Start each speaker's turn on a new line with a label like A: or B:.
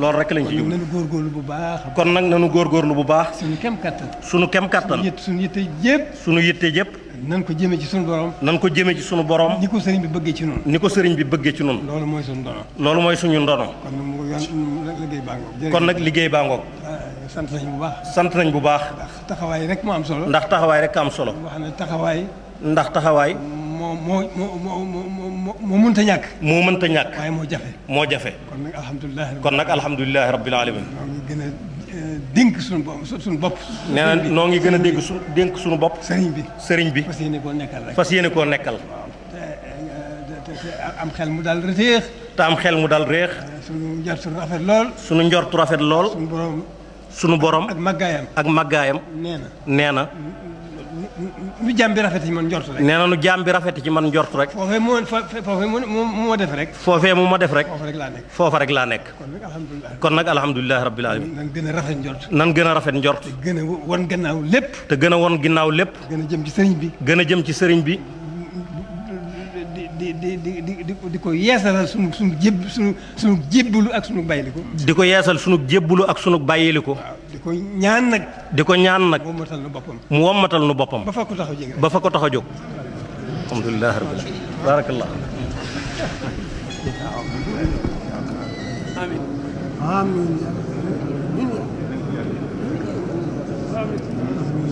A: loolu rek lañ ci jublu
B: nañu góorgóorlu bu baax
A: kon nag nanu góorgóorlu bu baax
B: suñu kem kattan
A: sunu kem kattan
B: yët suñu yitte yëpp
A: sunu yitte yëpp
B: nan ko jëmee ci suñu borom
A: nan ko jëme ci sunu borom
B: ni ko sëriñ bi bëggee ci noonu
A: ni ko sëriñ bi bëggee ci nun
B: loolu mooy suñu dono
A: loolu mooy suñu ndono
B: kon nag mu yoon liggéey baa ngoog
A: kon nag liggéey baa ngoog
B: sant nañu bu baax
A: sant nañ bu baax
B: ndax taxawaay rek moo am solo
A: ndax taxawaay rek am solo
B: wax ne taxawaay
A: ndax taxawaay
B: moo moo moo moo moo moo moo mënta ñàkk
A: moo mënta ñàkk
B: waaye moo jafe
A: moo jafe
B: kon nag alhamdulilah
A: kon nag alhamdulilahi rabbil alamin
B: ñoo ngi gën a dénk suñu bopp suñu bopp
A: nee na noo ngi gën a dégg su dénk suñu bopp
B: sëriñ bi
A: sëriñ bi
B: fas yéene koo nekkal rek
A: fas yéene koo nekkal
B: te te am xel mu daal reteex
A: te am xel mu dal réex
B: suñu njort su rafet lool
A: sunu njortu rafet lool
B: suñu borom
A: sunu borom
B: ak màggaayam
A: ak màggaayam
B: nee na
A: nee na
B: nu jàmm bi rafet ci man njort rek
A: nee na nu jaam bi rafet ci man njort rek
B: foofee moo foofee moo moo def rek
A: foofee mu ma def rek
B: foofu rek laa nekk
A: foofa rek laa nekk
B: kon nag alhamdulilah
A: kon nag alhamdulilahi rabbil alamin
B: nan gën a rafet njort
A: nan gën a rafet njort
B: gën a wan gannaaw lépp
A: te gën a won ginnaaw lépp
B: gën a jëm ci sëriñ bi
A: gën a jëm ci sëriñ bi
B: di di di di di di ko yeesalal sunu sunu jéb sunu sunu jébbalu ak sunu bayliku
A: di ko yeesal sunu jébbulu ak sunu bàyyiliku
B: waaw di ko ñaan nag
A: di ko ñaan nag
B: moom matal na boppam
A: mu wommatal nu boppam
B: ba fa ko taxaw jege
A: ba fa ko tax a jóg alhamdulilahi rabbil alamin barakallah
B: amiin